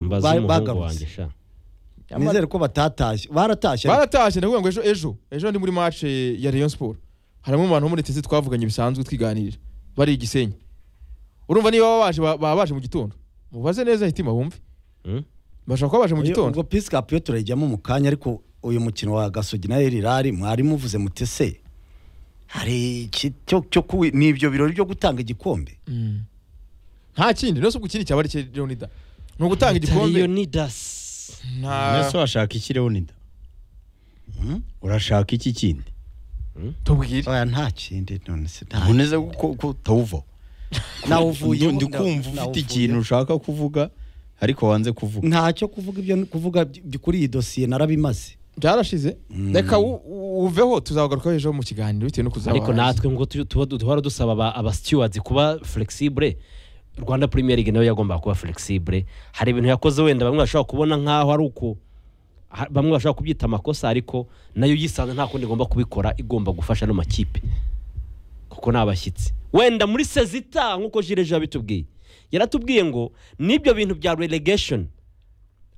mbaza umuhungu wanjye bagarutse sha nizere ko batatashye baratashye baratashye ndavuga ngo ejo ejo ejo ndi muri match ya Rayon Sport harimo abantu bo muri TC twavuganye bisanzwe twiganirira bari igisenyi urumva niba baba baje baba baje mu gitondo mubaze neza hitima bumve Hmm? bashobora kuba baje mu Uyu- gitondo ubwo pisi kapiyo turayijyamo mu kanya ariko uyu mukino wa gasogi na erirari mwari muvuze muti se hari iki cyo cyo kuwi- ni ibyo birori byo gutanga igikombe Mm. nta kindi nose ubwo ikindi cyaba ari cyo Leonidas ni ugutanga igikombe Leonidas nta Ese washaka iki Leonidas? Hmm? Urashaka iki kindi? tubwire oya nta kindi none se nta Ntuneze ko ko utawuva. nawe uvuye Ndi kumva ufite ikintu ushaka kuvuga ariko wanze kuvuga. ntacyo kuvuga ibyo kuvuga by- kuri iyi dosiye narabimaze byarashize reka u- u- uveho tuzagarukaho ejo mu kiganiro bitewe no kuzaba ariko natwe ngo tu- tuba duhora dusaba aba- aba stewards kuba flexible Rwanda Premier League nayo yagomba kuba flexible hari ibintu yakoze wenda bamwe bashobora kubona nkaho ari uko ha- bamwe bashobora kubyita amakosa ariko nayo yisanze nta kundi igomba kubikora igomba gufasha no makipe kuko ni abashyitsi wenda muri sezita nk'uko jire ejo yabitubwiye yaratubwiye ngo n'ibyo bintu bya relegation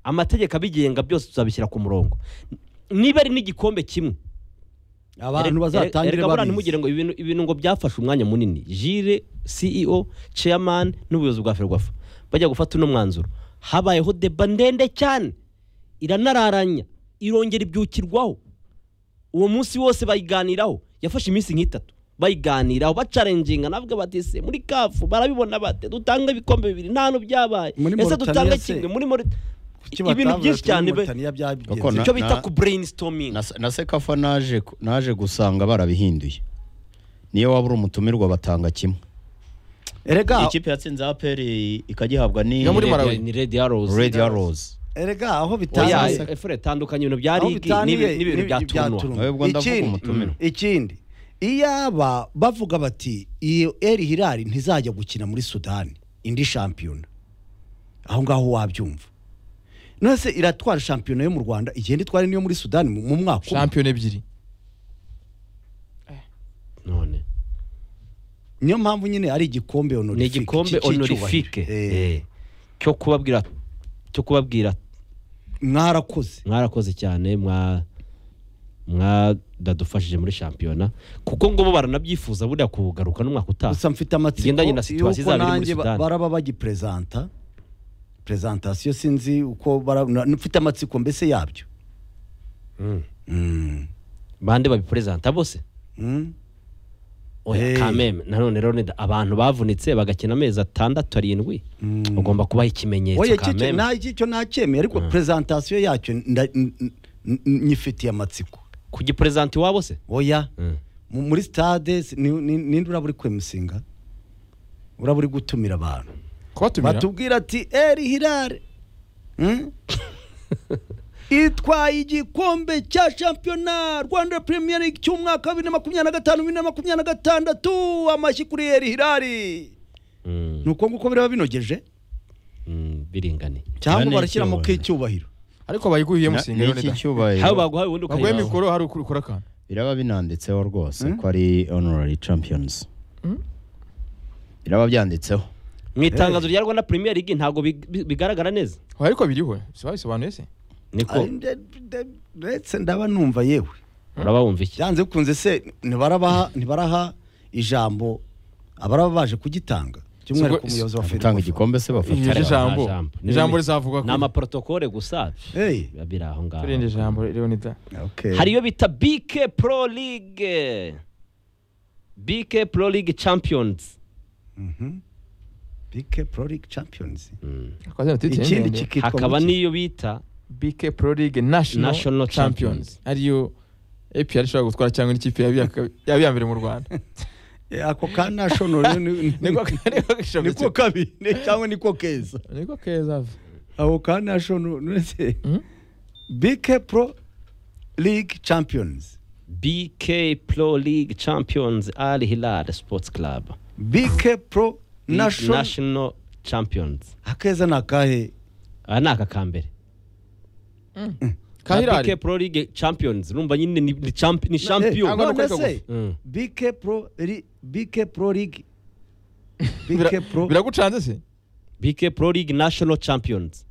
amategeko abigenga byose tuzabishyira ku murongo niba ari n'igikombe kimwe abantu Erega- bazatangire erega buriya ntimugire babizi ngo ibintu ibintu ngo byafashe umwanya munini jire ceo chairman n'ubuyobozi bwa ferwafa bajya gufata uno mwanzuro habayeho deba ndende cyane iranararanya irongera ibyukirwaho uwo munsi wose bayiganiraho yafashe iminsi nk'itatu bayiganiraho bacarengenga navuga bati se muri kafu barabibona bate dutanga ibikombe bibiri nta hantu byabaye Muri ese Mauritania dutanga se? kimwe muri Maurit- Kuki ibintu batavuze byinshi turi cyane muri be Mauritania byabigenze? Gakondo. icyo bita Na- ku brainstorming Na, na sekafa naje ku- naje gusanga barabihinduye. Niyo waba uri umutumirwa batanga kimwe. erega Ikipe yatsinze APR ikagihabwa ni Yo muri Red- Malawi. ni red arrows Red Arrows. erega aho oya bitangire efure tandukanye ibintu bya Aho ligi bitaniye n'ibi- n'ibintu bya n'ibi- tunwa Oya, ubwo ndavuga Ikindi- umutumire. ikindi iyaba bavuga bati iyo eri hirari ntizajya gukina muri sudani indi shampiyona aho ngaho wabyumva none se iratwara shampiyona yo mu rwanda igihe ntitware n'iyo muri sudani mu mu mwaka umwe shampiyona ebyiri none niyo mpamvu nyine ari igikombe ni honorifique igikombe cy- cy'icyubahiro. honorifique Eh, eh, cyo kubabwira cyo kubabwira mwarakoze mwarakoze cyane mwa mwadadufashije muri shampiyona kuko ngo bo baranabyifuza buriya kugaruka n'umwaka utaha gusa mfite amatsiko Bigendanye na situation y'uko zabo iri muri nanjye ba- Sudani. baraba bagiperezanta perezantasiyo sinzi uko bara- na- mfite amatsiko mbese yabyo Mm. Mm. bande babiperezanta bose Mm. oya Eh. kameme nanone rero nida, abantu bavunitse bagakina amezi atandatu arindwi ugomba kubaha ikimenyetso oya kicyo kameme nta kicyo nacyemeye ariko perezantasiyo yacyo nda- n- n- n- nyifitiye amatsiko kugiperezanta iwabo se oya Mm. mu- muri stade si- ni- ni- ninde uraba uri kwemusinga uraba uri gutumira abantu kubatumira batubwira ati eri hirare Mm? itwaye igikombe cya shampiyona rwanda premier league cy'umwaka wa bibiri na makumyabiri na gatanu bibiri na makumyabiri na gatandatu amashyi kuri eri hirari Mm, ni uko nguko biraba binogeje mm, biringane cyangwa Nta barashyiramo n'icyubahiro. k'icyubahiro ariko bayiguye Na- musinga Niki Leonidas haba cyubahiro. baguha ubundi baguye ukayiraba. mikoro hari ukora akantu Biraba binanditseho rwose ko ari honorary champions. Biraba byanditseho. mu itangazo rya rwanda premier league ntabwo big- bi- bigaragara neza ariko biriho se babisobanuye se niko ndetse ndaba numva yewe uraba wumva iki byanze bikunze se ntibarabaha ntibaraha ijambo abaraba baje kugitanga by'umwihariko Ubwo- umuyobozi wa Gutanga ferwafa igikombe se bafata. Iyo Hari ijambo. abajambo. Ijambo rizavuga ni ko- amaprotokole gusa Hey. biba biri aho ngaho turinde ijambo Leonidas Okay. hari iyo bita bk pro league bk pro league champions BK Pro League Champions. Ikindi ikindi kigo kikitwa hakaba muki? n'iyo bita BK Pro League National, National Champions. Champions ariyo APR ishobora gutwara cyangwa n'ikipe yaba iya ka- yaba iya mbere mu Rwanda Eh, ako ka national ni- ni- niko niko gishobora niko kabi ni- cyangwa niko keza. niko keza ave. Ako ka national nese. Mhm. BK Pro League Champions. bk pro league champions al hilal sports club BK Pro National national champions akeza nakahe aha ni aka kambere Na Kahirari bk pro league champions urumva nyine ni, ni, champi- ni champion ntabwo- None nuko se Mm. BK Pro Li- BK Pro League BK Pro biragucanze se bk pro league national champions